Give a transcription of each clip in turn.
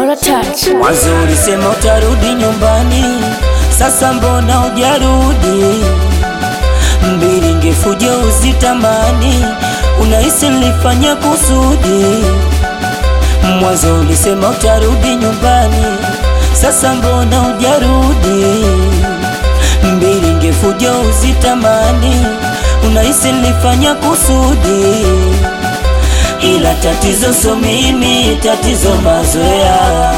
Zero touch. Mwanzo ulisema utarudi nyumbani, sasa mbona hujarudi? Mbili ngefuja uzitamani, unahisi nilifanya kusudi. Mwanzo ulisema utarudi nyumbani, sasa mbona hujarudi? Mbili ngefuja uzitamani, unahisi nilifanya kusudi ila tatizo so mimi, tatizo mazoea.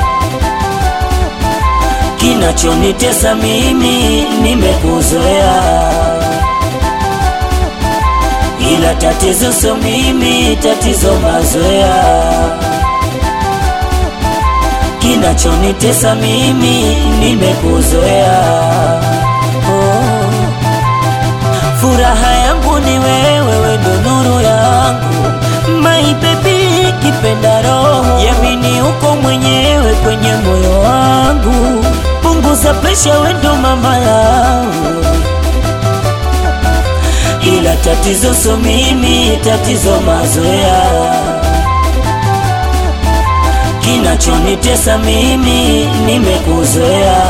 Kinachonitesa mimi nimekuzoea, ila tatizo so mimi, tatizo mazoea. Kinachonitesa mimi nimekuzoea. Oh. Furaha yangu ni wewe, wewe ndo nuru yangu my baby, kipenda roho yamini, uko mwenyewe kwenye moyo wangu, punguza presha, we ndo mama yangu, ila tatizo so mimi, tatizo mazoea. Kinachonitesa mimi nimekuzoea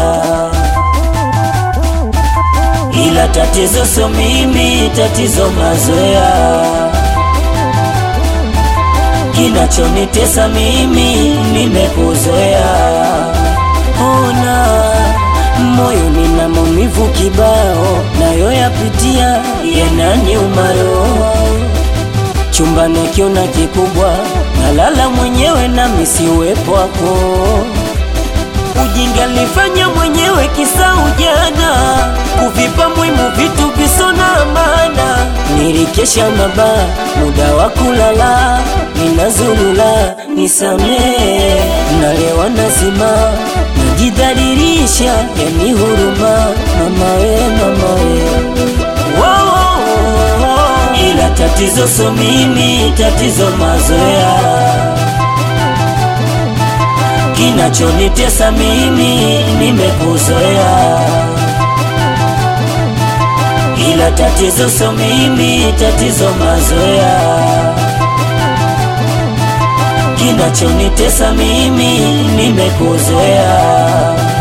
ila tatizo so mimi, tatizo mazoea. Kinachonitesa mimi nimekuzoea. Ona moyo nina maumivu kibao, nayo yapitia yananiuma roho. Chumbani akiona kikubwa, nalala mwenyewe na misi uwepo wako Ujinga nilifanya mwenyewe kisa ujana, kuvipa muhimu vitu visona maana. Nilikesha mabaa, muda wa kulala, ninazulula, nisamee. Nalewa nazima, najidhalilisha, yani huruma, mama we, mama we. Wow, wow, wow. Ila tatizo so mimi, tatizo mazoea Kinachonitesa mimi nimekuzoea, ila tatizo so mimi, tatizo mazoea. Kinachonitesa mimi nimekuzoea.